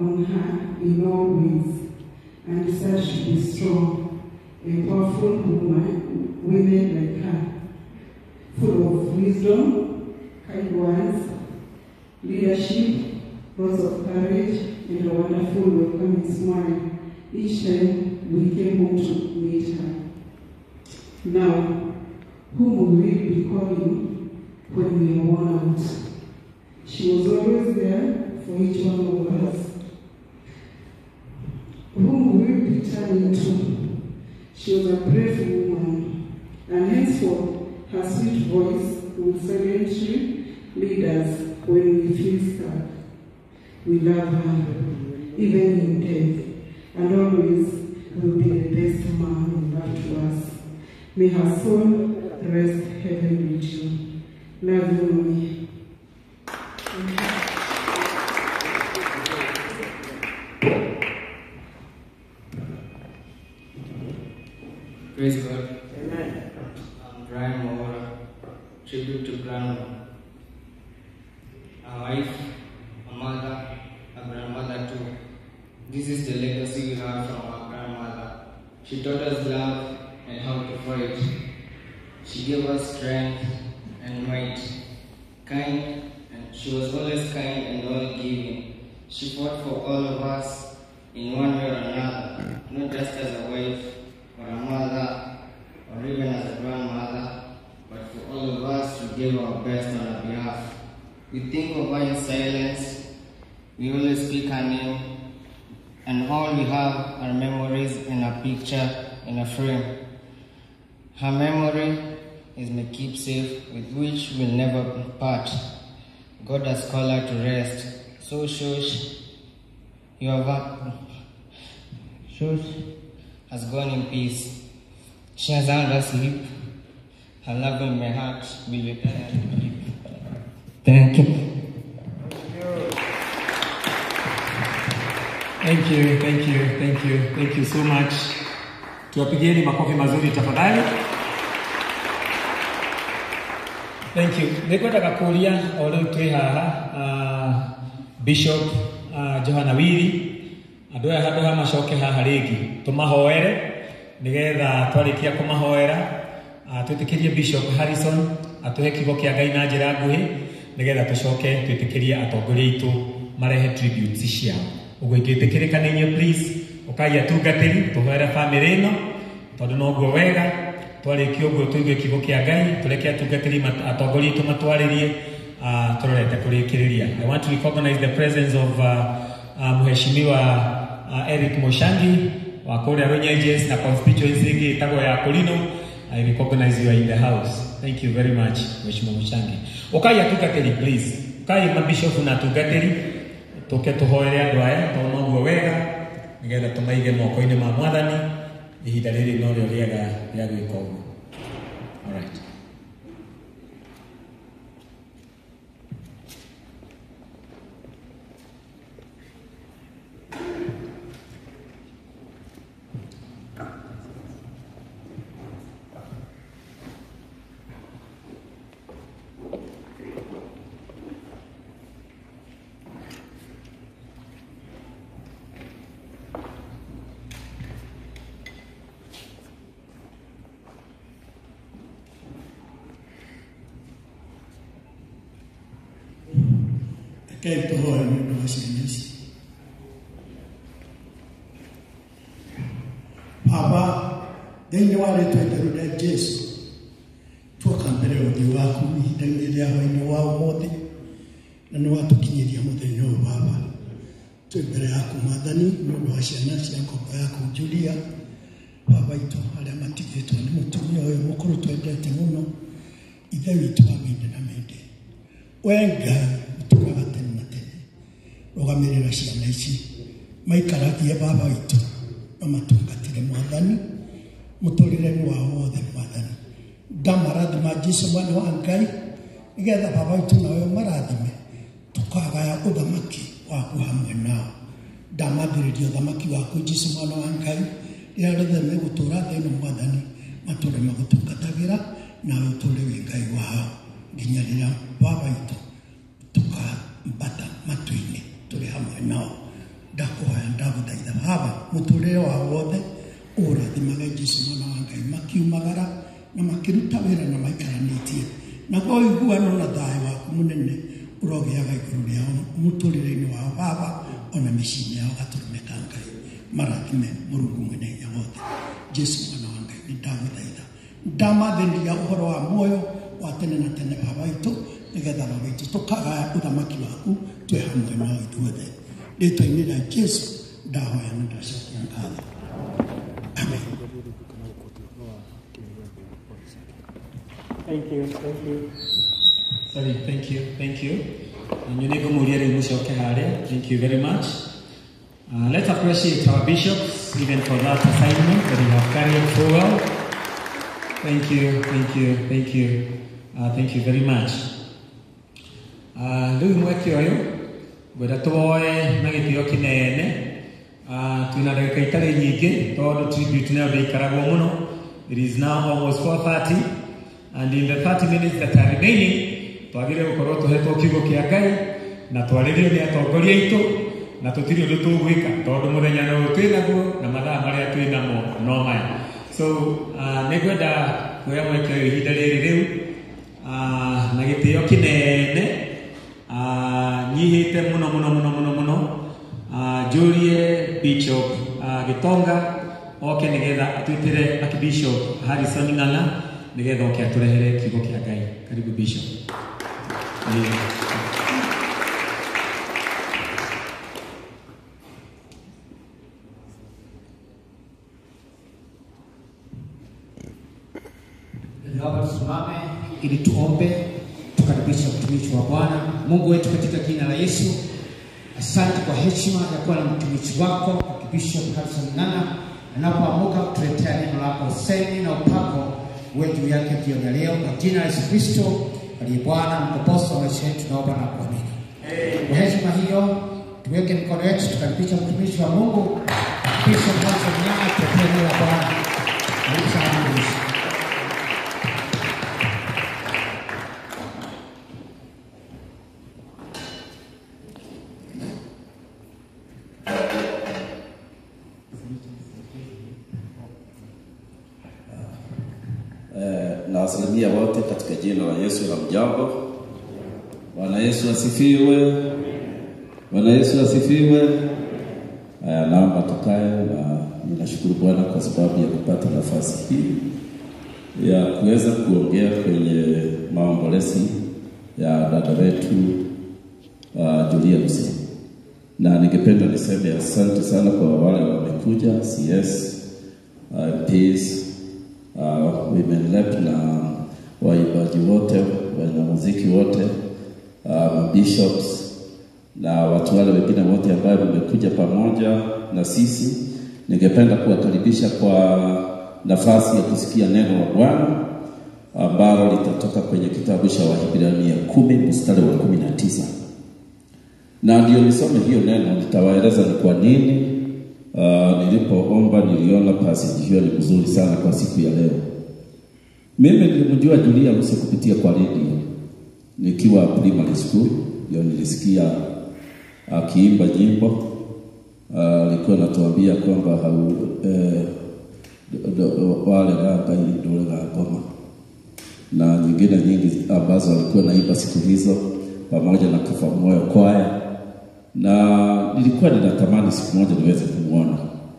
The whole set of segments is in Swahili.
on her in all ways, and said she be strong, a powerful woman, women like her, full of wisdom, kind words, leadership, lots of courage, and a wonderful welcoming smile each time we came home to meet her. Now, whom will we be calling when we are worn out? She was always there for each one of us. Whom will we be turning to? She was a brave woman, and henceforth her sweet voice will silently lead us when we feel sad. We love her, even in death, and always will be the best man in love to us. May her soul rest heaven with you. Love you, mommy. Thank you. Praise God. Amen. I'm Brian Mawara, tribute to grandma. A wife, a mother, a grandmother too. This is the legacy we have from our grandmother. She taught us love and how to fight. She gave us strength and might. Kind, and she was always kind and all giving. She fought for all of us in one way or another, not just as a wife or a mother or even as a grandmother, but for all of us to give our best on her behalf. We think of her in silence, we always speak her name, and all we have are memories in a picture in a frame. Her memory is my keepsake with which we'll never part. God has called her to rest. So shush, you have a, shush has gone in peace. She has earned her sleep. Her love in my heart will be Thank you. Thank you, thank you, thank you, thank you so much. Tuwapigieni makofi mazuri tafadhali. Thank you. Nĩkwendaga kũria o rĩu twĩ haha uh, Bishop uh, Johana Wili andũ aya handũ ha macoke haha rĩngĩ tũmahoere nĩgetha twarĩkia kũmahoera uh, twĩtĩkĩrie Bishop Harrison atũhe kiugo kĩa Ngai na njĩra nguhĩ nĩgetha tũcoke twĩtĩkĩrie atongoria aitũ marehe tributes ciao ũguo ingĩtĩkĩrĩka nĩ inyuĩ please ũkai atungatĩri tũhoere bamĩrĩ ĩno tondũ noguo wega twarĩkia ũguo tũigue kiugo kĩa ngai tũreke atungatĩri mat- atongoria aitũ matwarĩrie uh, tũrorete kũrĩkĩrĩria i want to recognize the presence of uh, uh, mheshimiwa uh, eric moshangi wa kũrĩa runyenjes na constituency ĩngĩ ĩtagwo ya kũrino i recognize you are in the house thank you very much mheshimiwa moshangi ũkai atungatĩri please ũkai mabishofu na atungatĩri tũke tũhoere andũ aya tondũ noguo wega nĩgetha tũmaige moko-inĩ ma mwathani ihinda rĩrĩ no rĩo rĩega rĩa gwĩka ũguo Alright. Rekei tũhoe nĩ ũndũ wa ciana ici. Baba, thĩinĩ wa rĩtwa itheru rĩa Jesu, tuoka mbere ya ũthiũ waku ihinda-inĩ rĩa hwainĩ wa ũmũthĩ, na nĩ watũkinyĩria mũthenya ũyũ Baba. Twĩ mbere yaku Mwathani nĩ ũndũ wa ciana cia ngombo yaku Julia, Baba itũ arĩa matigĩtwo nĩ mũtumia ũyũ mũkũrũ twendete mũno, ithe witũ wa mĩndĩ na mĩndĩ. Wee Ngai ũtũũraga tene na tene rũgamĩrĩra ciana ici maikaragie baba witũ na matungatĩre mwathani mũtũrĩre-inĩ wao wothe mwathani ndamarathima jesu mwana wa ngai nĩgetha baba witũ nawe marathime tũkagaya ũthamaki waku hamwe nao ndamathĩrĩria ũthamaki waku jesu mwana wa ngai rĩrĩa rĩothe megũtũũra thĩ ĩno mwathani matũũre magũtungatagĩra nawe ũtũũre wĩ ngai wao nginya rĩrĩa baba witũ tukambata matu-inĩ tũrĩ hamwe nao ndakuhoya ndaguthaitha baba mũtũrĩre wa wothe ũrathimaga jesu mwana wa ngai makiumagara na makĩruta wĩra na maikaranĩtie naguo ũiguano na thayũ waku mũnene ũrogĩaga igũrũ rĩao mũtũrĩre-inĩ wao baba ona mĩciĩ-inĩ yao gatũrũme ka ngai marathime mũrungu mwene hinya wothe jesu mwana wa ngai nĩ ndagũthaitha ndamathĩnia ũhoro wa muoyo wa tene na tene baba witũ nĩgetha baba witũ tũkagaya ũthamaki waku twĩ hamwe nao ithuothe rĩtwa-inĩ rĩa jesu ndahoya na ndacokia ngatho amen Thank you, thank you. Sorry, thank you, thank you. Nanyu nĩ ngũmũria rĩu mũcoke harĩa. Thank you very much. Uh, let's appreciate our bishops even for that assignment that they have carried so well. Thank you, thank you, thank you. Uh, thank you very much. Uh, rĩu mweke ũyũ ngwenda tuoe na gĩtĩo kĩnene uh, twĩna ndagĩka itarĩ nyingĩ tondũ tribute nayo ndĩikaragwo mũno it is now almost 4:30 and in the 30 minutes that are remaining twagĩrĩire gũkorwo tũhetwo kiugo kĩa ngai na twarĩrio nĩ atongoria aitũ na tũtirĩ ũndũ tũgwĩka tondũ mũthenya no twĩ naguo na mathaa marĩa twĩ namo no maya so uh, nĩ ngwenda kuoya mweke ũyũ ihinda rĩrĩ rĩu uh, na gĩtĩo kĩnene uh, nyihĩte mũno mũno mũno mũno mũno uh, njũrie bishop uh, gĩtonga oke nĩgetha atwĩtĩre archbishop harrison ng'ang'a nĩgetha oke atũrehere kiugo kĩa ngai karibu bishop yeah. Naomba tusimame ili tuombe, tukaribisha mtumishi wa Bwana. Mungu wetu, katika jina la Yesu, asante kwa heshima ya kuwa na mtumishi wako Bishop Harrison Ng'ang'a anapoamuka kutuletea neno lako usemi na upako uwe juu yake jioni ya leo, kwa jina la Yesu Kristo aliye Bwana na mkombozi wa maisha yetu, tunaomba na kuamini. Kwa heshima hiyo, tuweke mikono yetu, tukaribisha mtumishi wa Mungu Bishop Harrison Ng'ang'a tuletee neno la Bwana. Karibu sana mtumishi. Eh, na wasalimia wote katika jina la Yesu la mjambo. Bwana Yesu asifiwe. Bwana Yesu asifiwe. Haya, naomba tukae, na ninashukuru Bwana kwa sababu ya kupata nafasi hii ya kuweza kuongea kwenye maombolezi ya dada wetu uh, Julia Lucy, na ningependa niseme asante sana kwa wale wamekuja CS uh, MPs uh, women rep na waimbaji wote, wanamuziki wote, uh, bishops na watu wale wengine wote ambao wamekuja pamoja na sisi. Ningependa kuwakaribisha kwa nafasi ya kusikia neno la Bwana ambalo litatoka kwenye kitabu cha Wahibrania kumi mstari wa kumi na tisa na ndio nisome hiyo neno, nitawaeleza ni kwa nini Uh, nilipoomba niliona passage hiyo ni mzuri sana kwa siku ya leo. Mimi nilimjua Julia Lucy kupitia kwa radio nikiwa primary school, ndio nilisikia akiimba nyimbo alikuwa uh, anatuambia kwamba hau eh, do- do- wale ranga ndole la ngoma na nyingine nyingi ambazo alikuwa naimba siku hizo pamoja na Kafa Moyo kwaya na nilikuwa ninatamani siku moja niweze kumwona.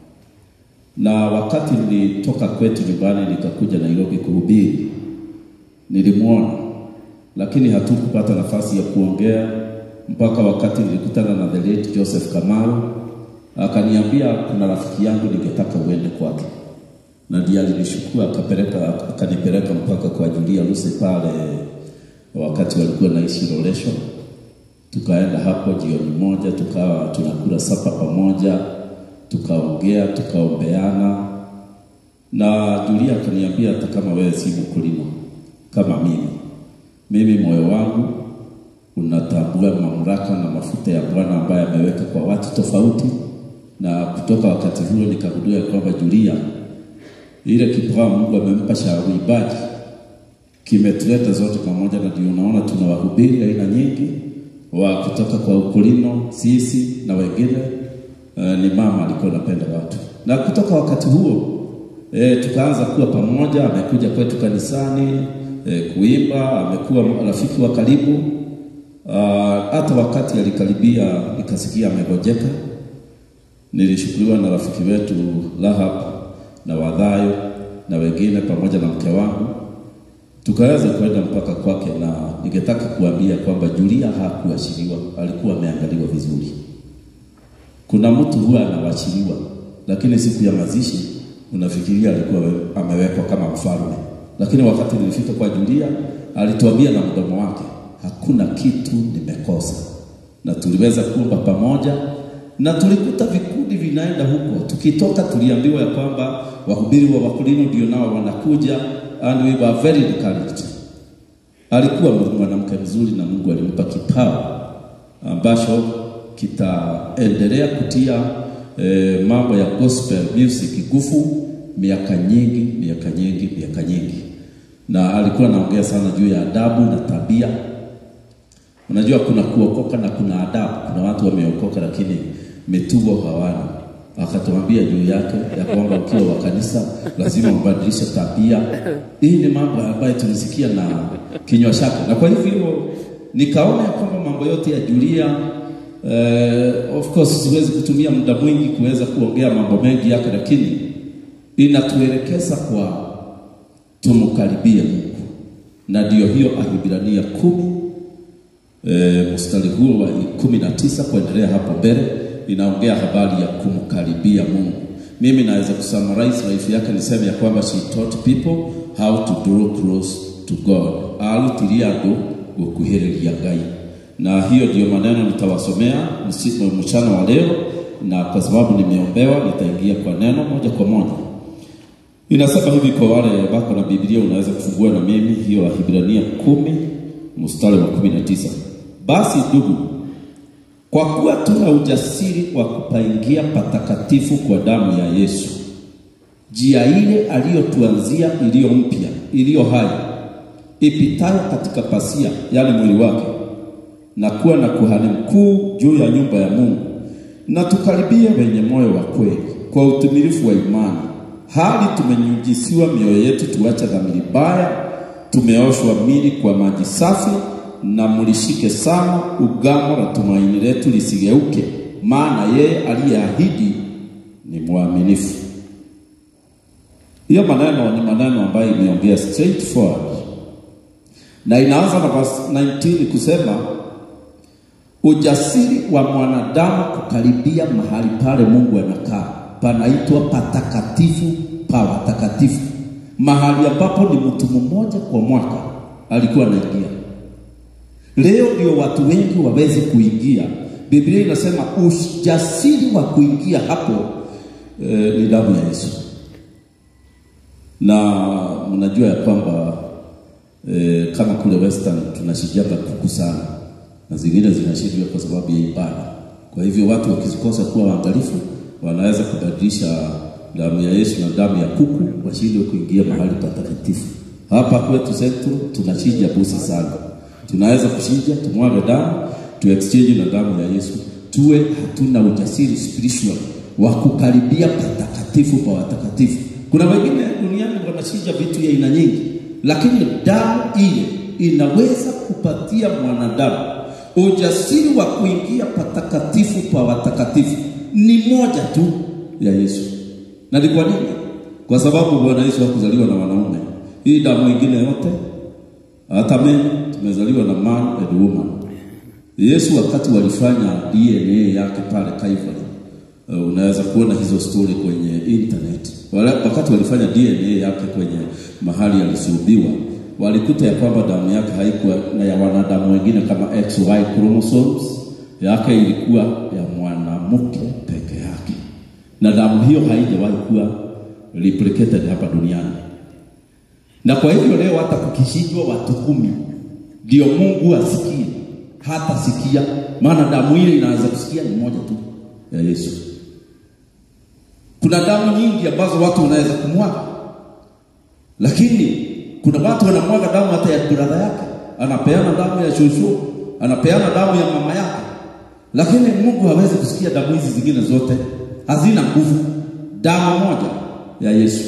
Na wakati nilitoka kwetu nyumbani nikakuja Nairobi kuhubiri, nilimwona, lakini hatukupata nafasi ya kuongea mpaka wakati nilikutana na the late Joseph Kamaru, akaniambia kuna rafiki yangu ningetaka uende kwake, na ndiye alinishukua akapeleka akanipeleka mpaka kwa Julia Lucy pale wakati walikuwa naishi Roresho tukaenda hapo jioni moja, tukawa tunakula sapa pamoja, tukaongea, tukaombeana, na Julia akaniambia hata kama wewe si mkulima kama mimi, mimi moyo wangu unatambua mamlaka na mafuta ya Bwana ambaye ameweka kwa watu tofauti, na kutoka wakati huo nikagundua ya kwamba Julia, ile kipawa Mungu amempa cha uimbaji kimetuleta zote pamoja, na ndio unaona tuna wahubiri aina nyingi wa kutoka kwa ukulino sisi na wengine ni mama alikuwa anapenda watu, na kutoka wakati huo e, tukaanza kuwa pamoja. Amekuja kwetu kanisani e, kuimba, amekuwa rafiki wa karibu. Ah, Hata wakati alikaribia nikasikia amegojeka, nilishukuliwa na rafiki wetu Rahab na Wadhayo na wengine pamoja na mke wangu tukaweza kwenda mpaka kwake, na ningetaka kuambia kwamba Julia hakuashiriwa, alikuwa ameangaliwa vizuri. Kuna mtu huwa anawachiliwa, lakini siku ya mazishi unafikiria alikuwa we- amewekwa kama mfalme, lakini wakati nilifika kwa Julia alituambia na mdomo wake, hakuna kitu nimekosa, na tuliweza kuomba pamoja na tulikuta vikundi vinaenda huko. Tukitoka tuliambiwa ya kwamba wahubiri wa Wakorino ndio nao wanakuja, and we were very encouraged. Alikuwa mwanamke mzuri na Mungu alimpa kipawa ambacho kitaendelea kutia eh, mambo ya gospel music nguvu miaka nyingi, miaka nyingi, miaka nyingi, na alikuwa anaongea sana juu ya adabu na tabia. Unajua kuna kuokoka na kuna adabu. Kuna watu wameokoka lakini mitugo hawana. Akatuambia juu yake ya kwamba ukiwa wa kanisa lazima ubadilishe tabia. Hii ni mambo ambayo tulisikia na kinywa chake, na kwa hivyo nikaona ya kwamba mambo yote ya Julia eh, of course siwezi kutumia muda mwingi kuweza kuongea mambo mengi yake, lakini inatuelekeza kwa tumkaribie Mungu, na ndio hiyo Waebrania kumi e, mstari huo wa kumi na tisa kuendelea hapo mbele inaongea habari ya kumkaribia Mungu. Mimi naweza kusummarize life yake niseme ya kwamba she taught people how to draw close to God, arutirie andũ gũkuhĩrĩria Ngai, na hiyo ndio maneno nitawasomea msi- mchana wa leo, na kwa sababu nimeombewa nitaingia kwa neno moja kwa moja. Inasema hivi kwa wale wako na Biblia, unaweza kufungua na mimi hiyo Wahibrania kumi mstari wa kumi na tisa. Basi ndugu, kwa kuwa tuna ujasiri wa kupaingia patakatifu kwa damu ya Yesu, njia ile aliyotuanzia iliyo mpya, iliyo hai, ipitayo katika pasia, yaani mwili wake, na kuwa na kuhani mkuu juu ya nyumba ya Mungu, na tukaribie wenye moyo wa kweli kwa utimilifu wa imani, hali tumenyujisiwa mioyo yetu tuache dhamiri mbaya, tumeoshwa mili kwa maji safi, na mlishike sana ugamo la tumaini letu lisigeuke, maana yeye aliyeahidi ni mwaminifu. Hiyo maneno ni maneno ambayo imeongea straightforward na inaanza na verse 19 kusema ujasiri wa mwanadamu kukaribia mahali pale Mungu anakaa panaitwa patakatifu pa watakatifu, mahali ambapo ni mtu mmoja kwa mwaka alikuwa anaingia. Leo ndio watu wengi waweze kuingia. Biblia inasema ujasiri wa kuingia hapo eh, ni damu ya Yesu, na mnajua ya kwamba eh, kama kule Western tunashijaga kuku sana na zingine zinashindwa kwa sababu ya ibada. Kwa hivyo watu wakikosa kuwa waangalifu, wanaweza kubadilisha damu ya Yesu na damu ya kuku, washindwe kuingia mahali patakatifu. Hapa kwetu Central tunachinja busi sana, tunaweza kuchinja, tumwage damu, tu exchange na damu ya Yesu, tuwe hatuna ujasiri spiritual wa kukaribia patakatifu pa watakatifu. Kuna wengine duniani wanachinja vitu ya aina nyingi, lakini damu ile inaweza kupatia mwanadamu ujasiri wa kuingia patakatifu pa watakatifu. Ni moja tu ya Yesu. Na ni kwa nini? Kwa sababu Bwana Yesu hakuzaliwa na wanaume. Hii damu ingine yote, hata mimi tumezaliwa na man and woman. Yesu wakati walifanya DNA yake pale Calvary, uh, unaweza kuona hizo story kwenye internet. Wala, wakati walifanya DNA yake kwenye mahali alisulubiwa, walikuta ya kwamba damu yake haikuwa na ya wanadamu wengine kama XY chromosomes, yake ilikuwa ya mwanamke peke yake, na damu hiyo haijawahi kuwa replicated hapa duniani. Na kwa hivyo leo hata kukishindwa watu kumi ndio Mungu asikie, hata sikia, maana damu ile inaweza kusikia ni moja tu ya Yesu. Kuna damu nyingi ambazo watu wanaweza kumwaga, lakini kuna watu wanamwaga damu hata ya brother yake, anapeana damu ya shushu, anapeana damu ya mama yake, lakini Mungu hawezi kusikia damu hizi zingine zote. hazina nguvu. Damu moja ya Yesu,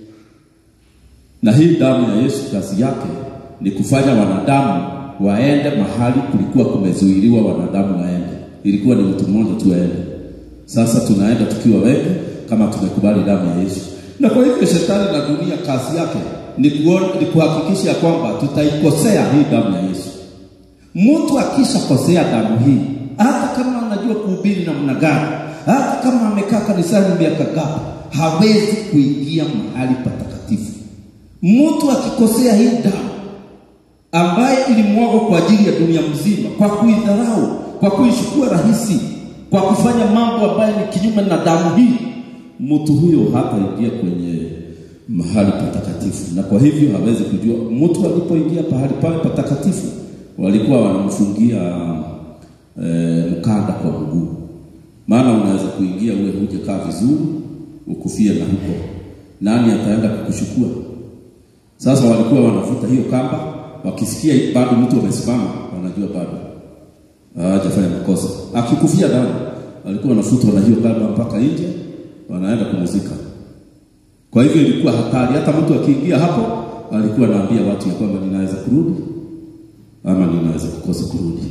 na hii damu ya Yesu kazi yake ni kufanya wanadamu waende mahali kulikuwa kumezuiliwa wanadamu waende. Ilikuwa ni mtu mmoja tu aende. Sasa tunaenda tukiwa wengi kama tumekubali damu ya Yesu. Na kwa hivyo shetani na dunia kazi yake ni, kuona, ni kuhakikisha kwamba tutaikosea hii damu ya Yesu. Mtu akishakosea damu hii, hata kama anajua kuhubiri namna gani, hata kama amekaa kanisani miaka gapi, hawezi kuingia mahali patakatifu. Mtu akikosea hii damu ambaye ilimwagwa kwa ajili ya dunia mzima, kwa kuidharau, kwa kuichukua rahisi, kwa kufanya mambo ambayo ni kinyume na damu hii, mtu huyo hataingia kwenye mahali patakatifu, na kwa hivyo hawezi kujua. Mtu alipoingia pahali pale patakatifu, walikuwa wanamfungia e, mkanda kwa mguu, maana unaweza kuingia uwe hujakaa vizuri, ukufie na huko, nani ataenda kukuchukua? Sasa walikuwa wanavuta hiyo kamba, wakisikia bado mtu amesimama, wanajua bado hajafanya makosa. Akikufia ndani, walikuwa wanafutwa na hiyo kamba mpaka nje, wanaenda kumuzika. Kwa hivyo ilikuwa hatari. Hata mtu akiingia hapo, alikuwa anaambia watu ya kwamba ninaweza kurudi ama ninaweza kukosa kurudi.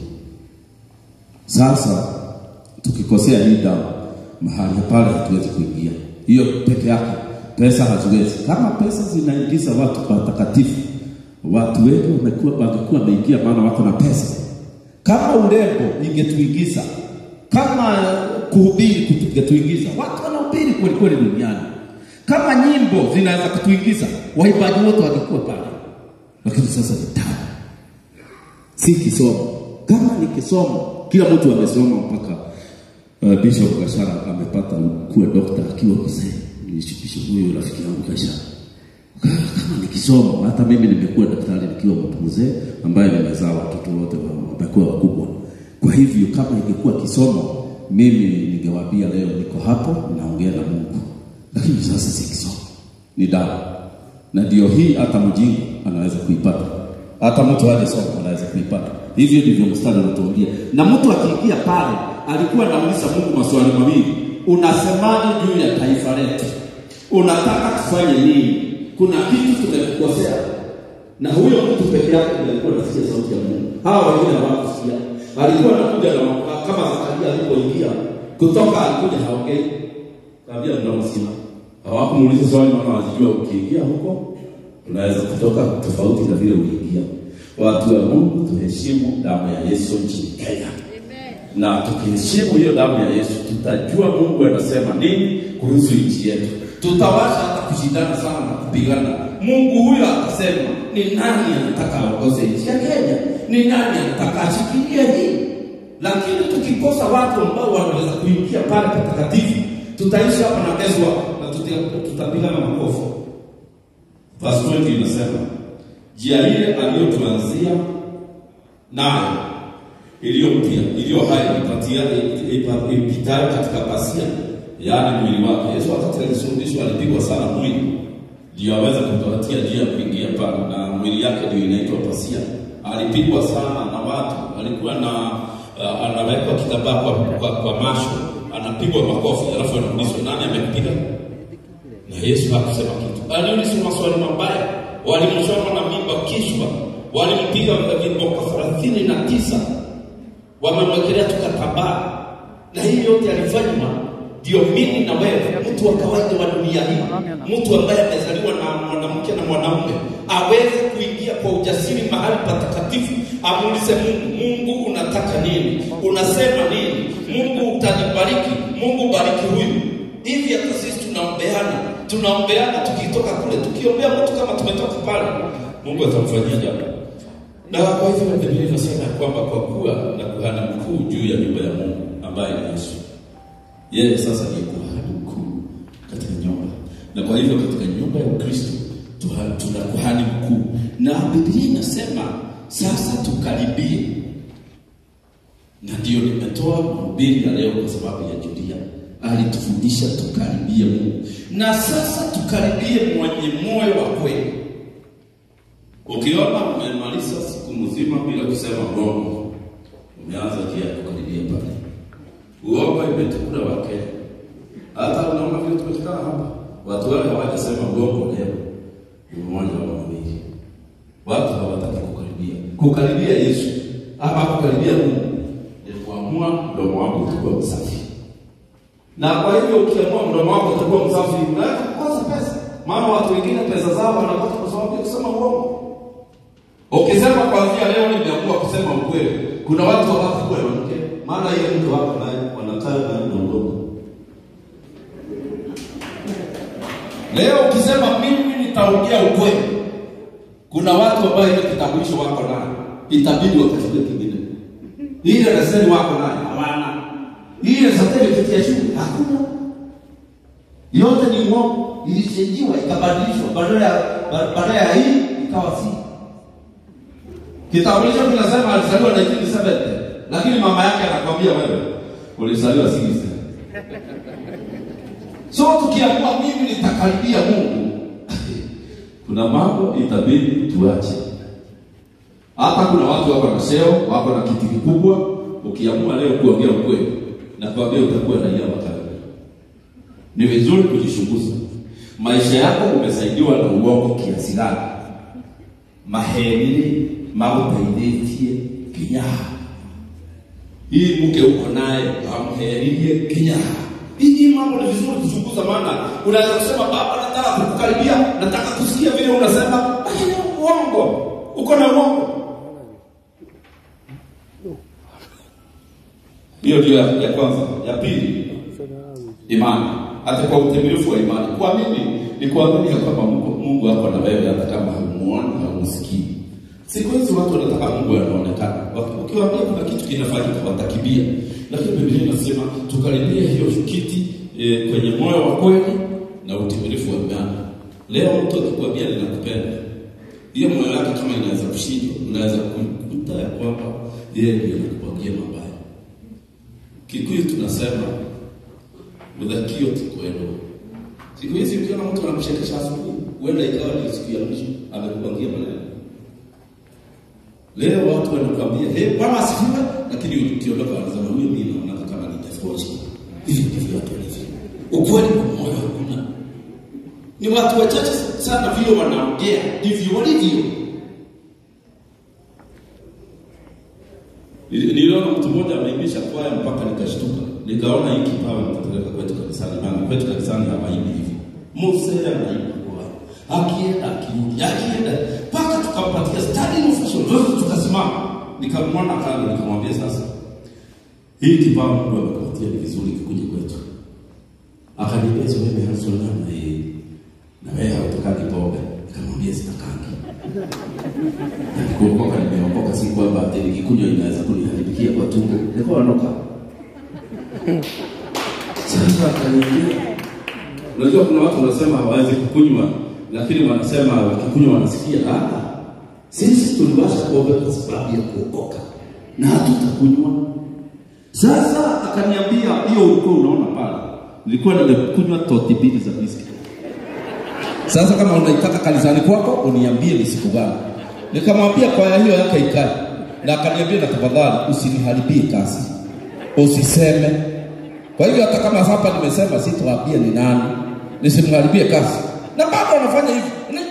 Sasa tukikosea hii damu mahali pale, hatuwezi kuingia. Hiyo peke yake, pesa haziwezi. Kama pesa zinaingiza watu patakatifu, watu wengi wamekuwa wangekuwa wameingia, maana wako na pesa. Kama urembo ingetuingiza, kama kuhubiri kutuingiza, watu wanahubiri kweli kweli duniani kama nyimbo zinaweza kutuingiza, waimbaji wote wangekuwa pale. Lakini sasa ni damu, si kisomo. Kama ni kisomo, kila mtu amesoma mpaka uh, Bishop Gashara amepata kuwa dokta akiwa mzee. Bishop huyo rafiki yangu Gashara, kama ni kisomo, hata mimi nimekuwa daktari nikiwa mtu mzee ambaye nimezaa watoto wote wamekuwa wakubwa. Kwa hivyo kama ingekuwa kisomo, mimi ningewaambia leo niko hapo naongea na Mungu lakini sasa si kisomo, ni damu, na ndio hii hata mjinga anaweza kuipata, hata mtu hajasoma anaweza kuipata. Hivyo ndivyo mstari unatuambia. Na mtu akiingia pale, alikuwa anauliza Mungu maswali mawili, unasemaje juu ya taifa letu? Unataka tufanye nini? Kuna kitu tumekukosea? Na huyo mtu peke yake ndiye alikuwa anasikia sauti ya Mungu, hawa wengine hawakusikia. Alikuwa anakuja na kama Zakaria alipoingia kutoka, alikuja haongei Kaambia mnamsikia. Hawakumuuliza swali maana wajijua ukiingia huko unaweza kutoka tofauti na vile uliingia. Watu wa Mungu tuheshimu damu ya Yesu nchini Kenya. Na tukiheshimu hiyo damu ya Yesu tutajua Mungu anasema nini kuhusu nchi yetu. Tutawasha hata kushindana sana na kupigana. Mungu huyo atasema ni nani anataka aongoze nchi ya Kenya? Ni nani anataka ashikilie hii? Lakini tukikosa watu ambao wanaweza kuingia pale patakatifu tutaishi hapa na kesho na tutapiga na makofi. Verse 20 inasema njia ile aliyotuanzia nayo iliyo mpya iliyo hai ipatia ipitayo katika pasia, yaani mwili wake. Yesu wakati alisulubishwa alipigwa sana mwili ndio aweze kutupatia njia ya kuingia pale, na mwili yake ndio inaitwa pasia. Alipigwa sana na watu, alikuwa na uh, anawekwa kitambaa kwa, kwa, kwa masho anapigwa makofi alafu anaulizwa nani amempiga na yesu hakusema kitu aliulizwa maswali mabaya walimchoma na mimba kichwa walimpiga viboko thelathini na tisa wamemwekelea tukatambaa na hii yote alifanywa ndio mimi na wewe mtu wa kawaida wa dunia hii mtu ambaye amezaliwa na mwanamke na mwanaume aweze kuingia kwa ujasiri mahali patakatifu amuulize mungu mungu unataka nini unasema nini mungu utanibariki mungu bariki huyu hivi hata sisi tunaombeana tunaombeana tukitoka kule tukiombea mtu kama tumetoka pale mungu atamfanyia jambo na kwa hivyo biblia inasema ya kwamba kwa kuwa na kuhani mkuu juu ya nyumba ya mungu ambaye ni yesu yeye sasa ni kuhani mkuu katika nyumba na kwa hivyo katika nyumba ya ukristo tuna kuhani mkuu na biblia inasema sasa tukaribie na ndio nimetoa mahubiri ya leo kwa sababu ya julia alitufundisha tukaribie mungu na sasa tukaribie mwenye moyo wa kweli ukiona umemaliza siku mzima bila kusema uongo umeanza kia kukaribia pale uongo imetukula wakenya watu wale hawajasema uongo leo ni mmoja wa wawili. Watu hawataki kukaribia kukaribia Yesu ama kukaribia Mungu ni kuamua mdomo wako utakuwa msafi, na kwa hivyo ukiamua mdomo wako utakuwa msafi, unaweza kukosa pesa. Maana watu wengine pesa zao wanapata kwa sababu ya kusema uongo. Ukisema kwanzia leo nimeamua kusema ukweli, kuna watu hawataki kuwa na mke, maana ile mke wako naye wanakaa naye na uongo. Leo ukisema mimi nitaongea ukweli, kuna watu ambao ile kitambulisho wako nayo itabidi wakachukue kingine. Ile leseni wako nayo hawana, ile certificate ya shule hakuna. Yote ni uongo, ilichenjiwa ikabadilishwa, badala ya badala ya hii ikawa si. Kitambulisho kinasema alizaliwa 1970 lakini mama yake anakwambia wewe ulizaliwa 60. So tukiamua mimi nitakaribia Mungu, kuna mambo itabidi tuache. Hata kuna watu wako na cheo, wako na kiti kikubwa, ukiamua leo kuongea ukweli na kuambia utakuwa raia wa karibu. Ni vizuri kujichunguza maisha yako, umesaidiwa na uongo kiasi gani? Maheni magũteithĩtie nginya hii mke uko naye amheririe nginya hii mambo ni vizuri kuchunguza, maana unaweza kusema baba, nataka kukukaribia, nataka kusikia vile unasema, lakini uongo, uko na uongo. Hiyo ndio ya, ya kwanza. Ya pili, imani. Hata kwa utimilifu wa imani, kuamini ni kuamini ya kwamba Mungu, Mungu ako na wewe hata kama haumuoni haumsikii. Siku hizi watu wanataka Mungu anaonekana. Ukiwaambia kuna kitu kinafanyika watakimbia, lakini Biblia inasema tukaribie hiyo kiti e, kwenye moyo wa kweli na utimilifu wa imani. Leo mtu akikwambia ninakupenda, hiyo moyo wake kama inaweza kushindwa, unaweza kukuta ya kwamba yeye ndiye anakupangia mabaya. Kikuyu tunasema udhakio tukwelo. Siku hizi ukiona mtu anakushekesha asubuhi, huenda ikawa ni siku ya mwisho amekupangia maneno. Leo watu wanakuambia hey, Bwana asifiwe, lakini ukiondoka wanasema huyu mimi naona kama ni tofauti. Hivi ndivyo watu walivyo. Ukweli kwa moyo hakuna. Ni watu wachache sana vile wanaongea, ndivyo walivyo. Nili- Niliona mtu mmoja ameimbisha kwaya mpaka nikashtuka, nikaona hii kipawa nitapeleka kwetu kanisani, maana kwetu kanisani hawaimbi hivi. Mose anaimba kwaya, akienda akirudi, akienda mpaka tukampatia standing ovation, zote tukasimama. Nikamwona kando, nikamwambia sasa, hii kipawa Mungu amekupatia ni vizuri kikuja kwetu. Akaniambia sio wewe Harrison na yeye na wewe hautakaki pombe. Nikamwambia sitakangi. Kuokoka nimeokoka, si kwamba ati nikikunywa inaweza kuniharibikia kwa tumbo. Nilikuwa naonoka. Sasa akaniambia, unajua kuna watu wanasema hawawezi kukunywa, lakini wanasema wakikunywa wanasikia ah, sisi tuliwasha pombe kwa sababu ya kuokoka na hatutakunywa. Sasa akaniambia, hiyo ulikuwa unaona pale, nilikuwa nimekunywa toti mbili za whisky. Sasa kama unaitaka kanisani kwako uniambie ni siku gani. Nikamwambia kwaya hiyo yake ikae, na akaniambia na tafadhali usiniharibie kazi, usiseme. Kwa hivyo hata kama hapa nimesema sitawaambia ni nani, nisimharibie kazi, na bado wanafanya hivyo. Ni-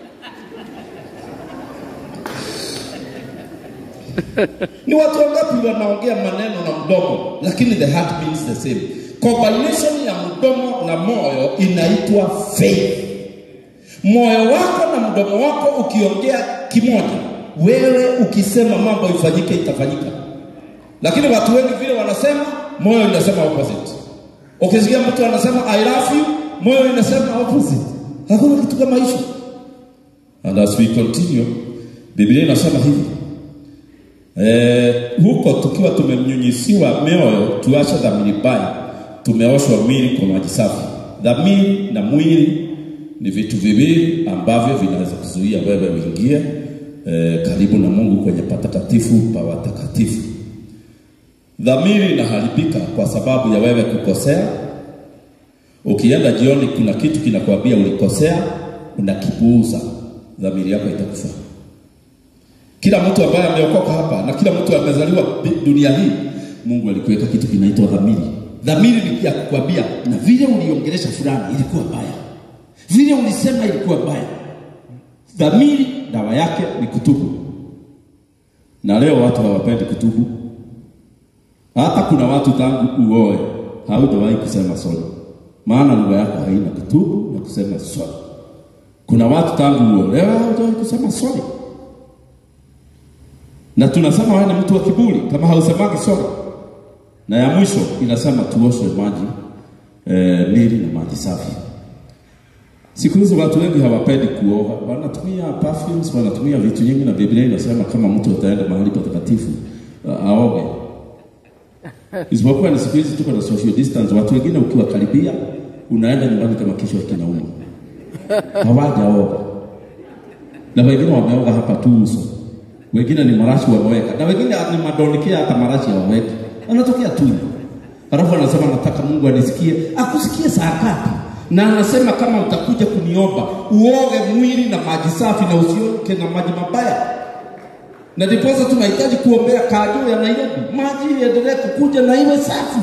Ni watu wangapi wanaongea maneno na mdomo, lakini the heart means the same. Combination ya mdomo na moyo inaitwa faith. Moyo wako na mdomo wako ukiongea kimoja, wewe ukisema mambo ifanyike, itafanyika. Lakini watu wengi vile wanasema, moyo inasema opposite. Ukisikia mtu anasema I love you, moyo inasema opposite. Hakuna kitu kama hicho. And as we continue, Biblia inasema hivi Eh, huko tukiwa tumenyunyisiwa mioyo tuache dhamiri mbaya, tumeoshwa mwili kwa maji safi. Dhamiri na mwili ni vitu viwili ambavyo vinaweza kuzuia wewe uingie eh, karibu na Mungu kwenye patakatifu pa watakatifu. Dhamiri inaharibika kwa sababu ya wewe kukosea. Ukienda jioni, kuna kitu kinakwambia ulikosea, unakipuuza, dhamiri yako itakufa. Kila mtu ambaye ameokoka hapa na kila mtu amezaliwa bi- dunia hii, Mungu alikuweka kitu kinaitwa dhamiri. Dhamiri ni ya kukwambia, na vile uliongelesha fulani ilikuwa mbaya, vile ulisema ilikuwa mbaya. Dhamiri dawa yake ni kutubu, na leo watu hawapendi kutubu. Hata kuna watu tangu uoe hautawahi kusema sorry, maana lugha yako haina kutubu na kusema sorry. Kuna watu tangu uolewa hautawahi kusema sorry, na tunasema wewe ni mtu wa kiburi kama hausemagi sorry. Na ya mwisho inasema tuoshe maji eh, mili na maji safi. Siku hizi watu wengi hawapendi kuoga, wanatumia perfumes, wanatumia vitu nyingi, na Biblia inasema kama mtu ataenda mahali patakatifu uh, aoge. Isipokuwa ni siku hizi tuko na social distance, watu wengine ukiwakaribia unaenda nyumbani kama kichwa kinauma, hawajaoga na wengine wameoga hapa tu uso, wengine ni marashi wameweka, na wengine ni madonikia, hata marashi hawaweki, anatokea tu hivyo. Alafu anasema nataka Mungu anisikie. Akusikie saa ngapi? Na anasema kama utakuja kuniomba uoge mwili na maji safi na usioke na maji mabaya. Na ndiposa tunahitaji kuombea kajuu ya Nairobi, maji iendelee kukuja na iwe safi.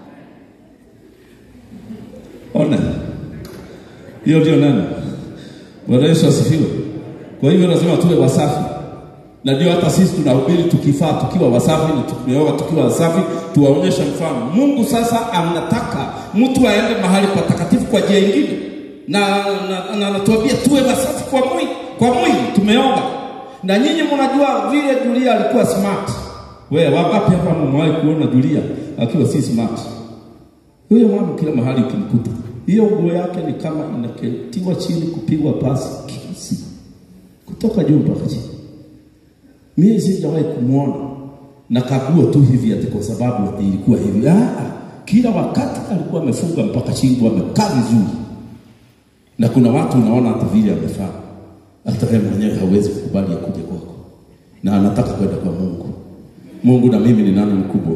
Ona, hiyo ndio neno. Bwana Yesu asifiwe. Kwa hivyo lazima tuwe wasafi, na ndio hata sisi tunahubiri tukifaa tukiwa wasafi na tumeoga tukiwa wasafi, tuwaonyeshe mfano. Mungu sasa anataka mtu aende mahali patakatifu kwa njia ingine, na na- na anatuambia tuwe wasafi kwa mwili, kwa mwili tumeoga. Na nyinyi mnajua vile Julia alikuwa smart. Wewe wangapi hapa mmewahi kuona Julia akiwa si smart? Huyo mama kila mahali ukimkuta, hiyo nguo yake ni kama inaketiwa chini kupigwa pasi kila siku kutoka juu mpaka chini. Mimi sijawahi kumwona na kaguo tu hivi ati kwa sababu ati ilikuwa hivi. Ah, ah, kila wakati alikuwa amefunga mpaka shingo, amekaa vizuri, na kuna watu unaona hata vile amefaa, hata wewe mwenyewe hauwezi kukubali akuje kwako, na anataka kwenda kwa Mungu. Mungu na mimi ni nani mkubwa?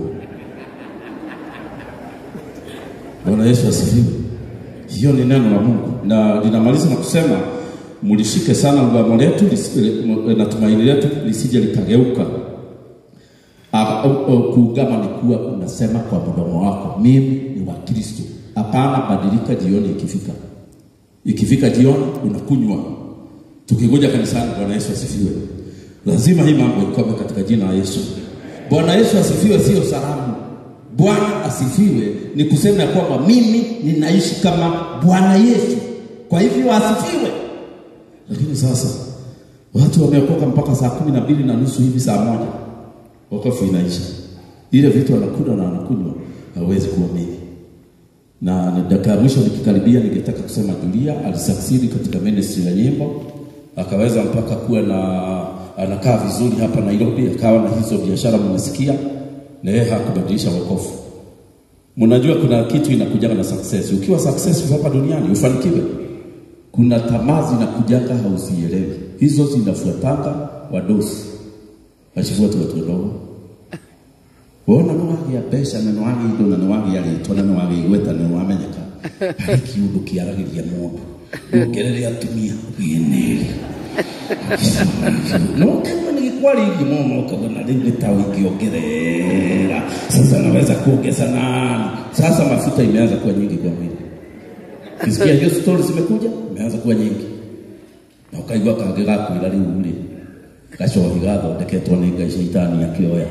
Bwana Yesu asifiwe. Hiyo ni neno la Mungu, na linamaliza na kusema mlishike sana ngamo letu lisi- na tumaini letu lisije likageuka. Ah, oh, oh, Kuungama ni kuwa unasema kwa mdomo wako, mimi ni wa Kristo. Hapana, badilika jioni ikifika. Ikifika jioni unakunywa. Tukikuja kanisani, Bwana Yesu asifiwe. Lazima hii mambo ikome katika jina la Yesu. Bwana Yesu asifiwe, sio salamu. Bwana asifiwe ni kusema ya kwamba mimi ninaishi kama Bwana Yesu, kwa hivyo asifiwe. Lakini sasa watu wameokoka mpaka saa kumi na mbili na nusu hivi, saa moja wokovu inaisha, ile vitu wanakula na wanakunywa, hawezi kuamini. Na ni dakika ya mwisho nikikaribia, ningetaka kusema Julia alisucceed katika ministry ya nyimbo, akaweza mpaka kuwa na anakaa vizuri hapa Nairobi, akawa na hizo biashara mmesikia, na yeye hakubadilisha wokovu. Mnajua kuna kitu inakujaga na success. Ukiwa successful hapa duniani ufanikiwe, kuna tamaa zinakujaga hauzielewi, hizo zinafuatanga wadosi wachifuatu watu wadogo wona nä wagä a mbeca na nä wagä indo na nä wagä a rä two na nä wagä igweta na nä wamenyeka harä kiundå kä aragä ria må ndå ndångerere atumia gä no kama nä gä kwarä mono ukagona rä u nä ta ingä ongerera sasa naweza kuongeza nani sasa mafuta imeanza kuwa nyingi kwa mwili kisikia hiyo stori zimekuja imeanza kuwa nyingi na ukaigua kangä gakwä ra rä u rä gacohi gathondeketwo nä ngai caitani akĩoya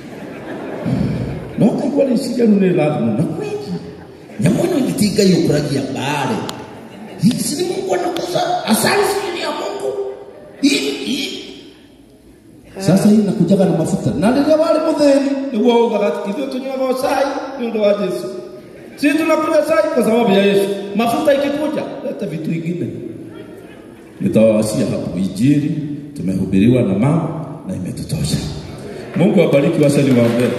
no kaigua rĩciria rĩu nĩ rĩrathimwo na kweli nyamũ ĩno ĩngĩ ti ngai ũkũragia mbare hizi ni mungu anakosa asali sijui ya mungu Hii- hii. sasa hii nakujaga na mafuta na rĩrĩa warĩ mũthĩni nĩguo ugaga ithuĩ tũnyuaga cai nĩ ũndũ wa jesu si tunakunywa chai kwa sababu ya yesu mafuta ikikuja leta vitu ingine nitawawashia hapo injili tumehubiriwa na mama na imetutosha mungu abariki washa niwaombee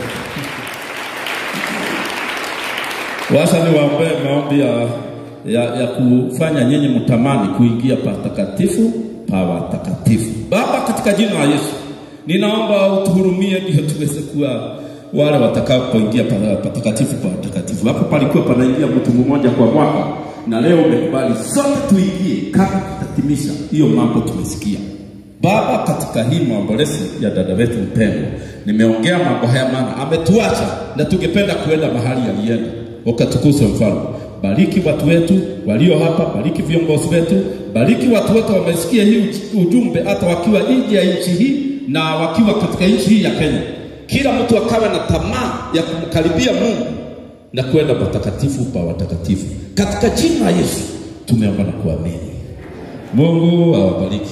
washa niwaombee maombi ya, ya, ya kufanya nyinyi mtamani kuingia patakatifu pa watakatifu baba katika jina la yesu ninaomba utuhurumie ndio tuweze kuwa wale watakapoingia pa- patakatifu pa watakatifu hapo palikuwa panaingia mtu mmoja kwa mwaka na leo umekubali sote tuingie kama tutatimisha hiyo mambo tumesikia Baba, katika hii maombolezi ya dada wetu mpendwa, nimeongea mambo haya, maana ametuacha na tungependa kuenda mahali alienda, ukatukuzwe mfalme. bariki watu wetu walio hapa, bariki viongozi wetu, bariki watu wote wamesikia hii uj- ujumbe, hata wakiwa nje ya nchi hii na wakiwa katika nchi hii ya Kenya. Kila mtu akawe na tamaa ya kumkaribia Mungu na kwenda patakatifu pa watakatifu. Katika jina la Yesu tumeomba na kuamini. Mungu awabariki.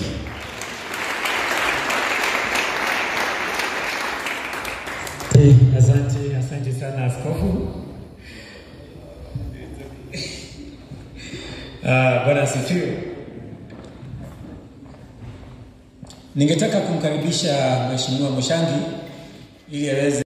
Eh, Asante, asante sana askofu. Ah, Bwana asifiwe. Ningetaka kumkaribisha Mheshimiwa Mushangi ili aweze